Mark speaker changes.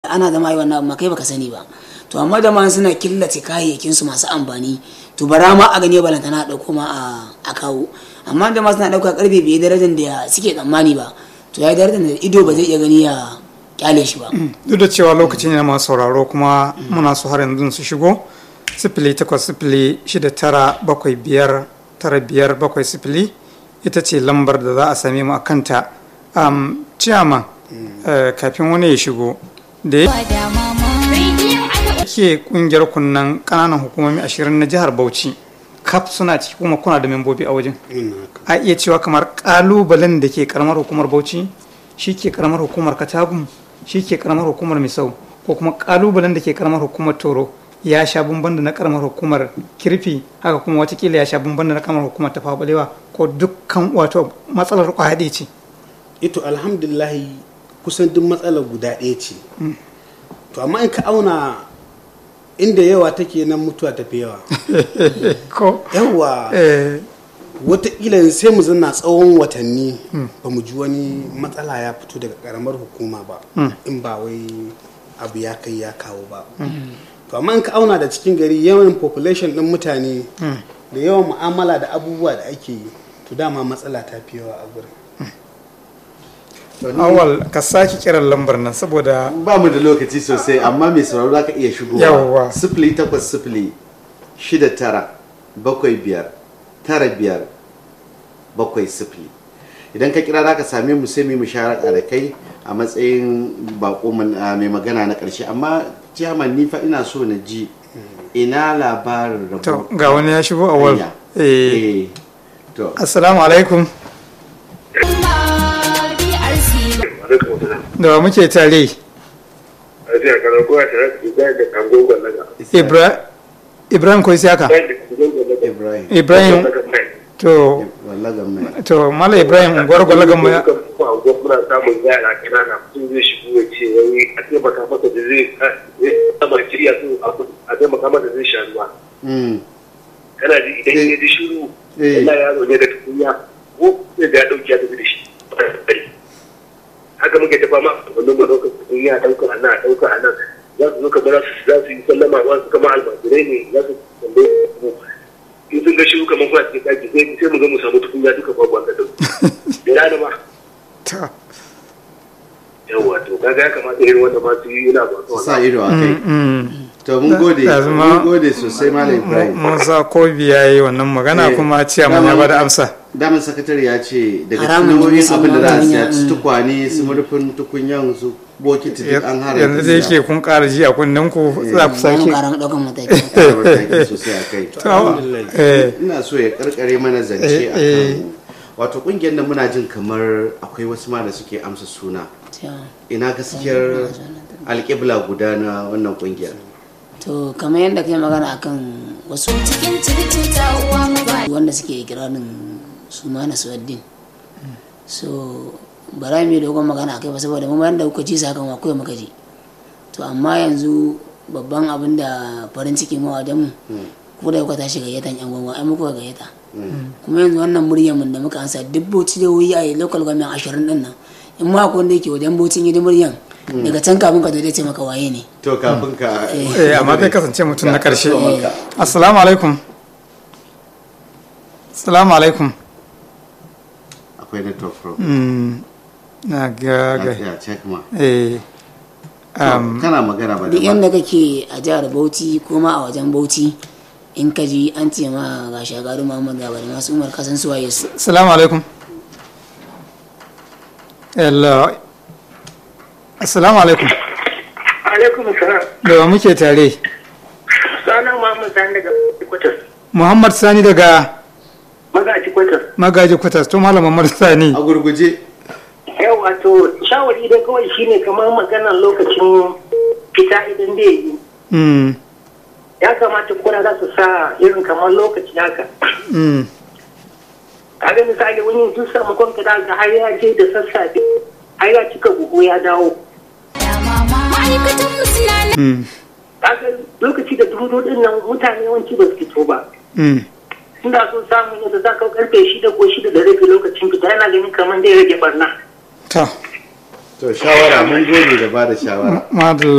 Speaker 1: ana zama yi wannan abu ma kai baka sani ba to amma da ma suna killace kayayyakin su masu amfani to bara ma a gane balantana a dauko ma a kawo amma da ma suna dauka karfe bai darajar da suke tsammani ba to ya darajar da ido ba zai iya gani ya kyale shi ba
Speaker 2: duk da cewa lokacin yana masu sauraro kuma muna so har yanzu su shigo sifili takwas sifili shida tara bakwai biyar tara biyar bakwai sifili ita ce lambar da za a same mu a kanta um, ciyama uh, kafin wani ya shigo da ya ke kungiyar kunnan kananan hukumomi ashirin na jihar bauchi kaf suna ciki kuma kuna da membobi a wajen a iya cewa kamar kalubalen da ke karamar hukumar bauchi shi ke karamar hukumar katagum shi ke karamar hukumar misau ko kuma kalubalen da ke karamar hukumar toro ya sha bamban da na karamar hukumar kirfi haka kuma watakila ya sha bamban da na karamar hukumar tafa balewa ko dukkan wato matsalar kwaya ce
Speaker 3: ito alhamdulillahi kusan duk matsalar guda ɗaya ce to amma in ka auna inda yawa take nan mutuwa tafi yawa
Speaker 2: ko
Speaker 3: yawa watakila sai mu zanna tsawon watanni ba mu ji wani matsala ya fito daga karamar hukuma ba in ba wai abu ya kai ya kawo ba to amma in ka auna da cikin gari yawan population din mutane da yawan mu'amala da abubuwa da ake yi to dama matsala ta fi yawa a gurin
Speaker 2: awal ka sake kiran lambar nan saboda
Speaker 4: ba mu da lokaci sosai amma mai sauraro za ka iya shigowa
Speaker 2: Yawwa.
Speaker 4: sifili takwas sifili shida tara bakwai biyar tara biyar bakwai sifili idan ka kira za ka same mu sai mu yi musharaka da kai a matsayin bako mun- a mai magana na karshe amma ciyaman ni fa ina so na ji ina labarin
Speaker 2: to
Speaker 4: rabo
Speaker 2: ga wani ya shigo awal
Speaker 4: hanya.
Speaker 2: eh
Speaker 4: eh to
Speaker 2: assalamu alaikum da wa muke tare Ibra Ibrahim ko Isiyaka
Speaker 4: ibrahim
Speaker 2: Ibrahim to
Speaker 4: wallaga mai
Speaker 2: to mala Ibrahim unguwar gwalagan mu ya
Speaker 5: muna samun yara kanana sun zai shigo ya ce wai a taimaka masa da zai sama shirya su a taimaka masa zai sha ruwa
Speaker 4: Mm.
Speaker 5: kana ji idan ya ji shiru
Speaker 4: Eh.
Speaker 5: Allah yaro ne da tukunya ko sai da ya dauki ya tafi da shi haka muke ta fama wannan mu dauka tukunya dauka a nan dauka a nan za su zo kamar su za su yi sallama wasu kamar almajirai ne za su tambaye mu in sun ga shiru kamar kuna cikin daki sai sai mu ga mu samu tukunya duka babu a kadau da rana ma
Speaker 2: ta
Speaker 5: yawa to kaga ya kamata irin wanda ma su yi yana ba su
Speaker 4: sa ido a kai
Speaker 2: mm
Speaker 4: to mun gode
Speaker 2: Da- da zama-
Speaker 4: mun gode sosai malam ibrahim
Speaker 2: Musa Kobi ya yi wannan magana
Speaker 4: Eh,
Speaker 2: kuma ciyaman ya
Speaker 4: daman-
Speaker 2: bada amsa
Speaker 4: daman sakatare ya ce daga
Speaker 1: Haramun
Speaker 4: cikin nau'in
Speaker 1: ne sai
Speaker 4: abin da za a siya
Speaker 1: magana,
Speaker 4: su
Speaker 1: mm.
Speaker 4: tukwane su murfin tukunyan su bokiti duk an haramta
Speaker 2: yanzu da yake kun ƙara ji a kunnen ku za ku
Speaker 1: bayan
Speaker 2: sake
Speaker 1: karan daukan mataki
Speaker 4: siya mataki sosai a kai
Speaker 2: To, eh,
Speaker 4: ina so ya karkare mana zance
Speaker 2: Eh,
Speaker 4: a
Speaker 2: eh.
Speaker 4: kan wato kungiyar nan muna jin kamar akwai wasu ma da suke amsa suna ina gaskiyar alƙibla guda na wannan kungiyar
Speaker 1: to kamar yadda kai magana akan wasu
Speaker 6: cikin circuta uwa ba
Speaker 1: wanda suke ikirarin su ma na suwaddin so ba za mu yi dogon magana akai ba saboda mu bayan da kuka ji sakan akwai muka ji to amma yanzu babban abin da farin ciki mu a mu ko da kuka tashi gayyatan yan gwangwa ai muka gayyata kuma yanzu wannan muryar mun da muka ansa duk bauchi da wuyi a local government ashirin din nan in ma akwai wanda yake wajen bauchin yi muryan daga can kafin ka zo dai ce maka waye ne
Speaker 4: to kafin ka
Speaker 2: eh, amma zai kasance mutum na ƙarshe
Speaker 4: Ka-
Speaker 2: assalamu alaikum assalamu alaikum
Speaker 4: akwai network problem
Speaker 2: Mm, na ga ga
Speaker 4: ya check ma
Speaker 2: eh
Speaker 4: To,
Speaker 2: um,
Speaker 4: kana magana ba da
Speaker 1: duk yadda kake a jihar bauchi ko ma a wajen bauchi in ka ji an ce ma ga shagaru muhammad gaba da masu umar kasan suwaye su
Speaker 2: assalamu alaikum hello assalamu alaikum
Speaker 5: alaikum salam
Speaker 2: da wa muke tare
Speaker 5: sanan muhammad sani daga kwatas
Speaker 2: muhammad sani daga
Speaker 5: magaji kwatas
Speaker 2: magaji kwatas to malam muhammad sani
Speaker 4: a gurguje
Speaker 5: yau wato shawari dai kawai shine kamar maganar lokacin fita idan da yi
Speaker 2: mm,
Speaker 5: ya kamata kuna za su sa irin kamar lokaci haka
Speaker 2: mm,
Speaker 5: kaga misali wani duk samakon ka daga har ya je da sassafe har ya cika buhu ya dawo
Speaker 6: ma'aikatan mu suna nan
Speaker 2: mm,
Speaker 5: kaga lokaci da dudu din nan mutane yawanci ba su fito ba
Speaker 2: mm.
Speaker 5: suna so samun yadda za ka karfe shida ko shida da rabi lokacin fita yana ganin kamar zai rage barna
Speaker 2: ta
Speaker 4: to shawara mun gode da ba da shawara
Speaker 2: madalla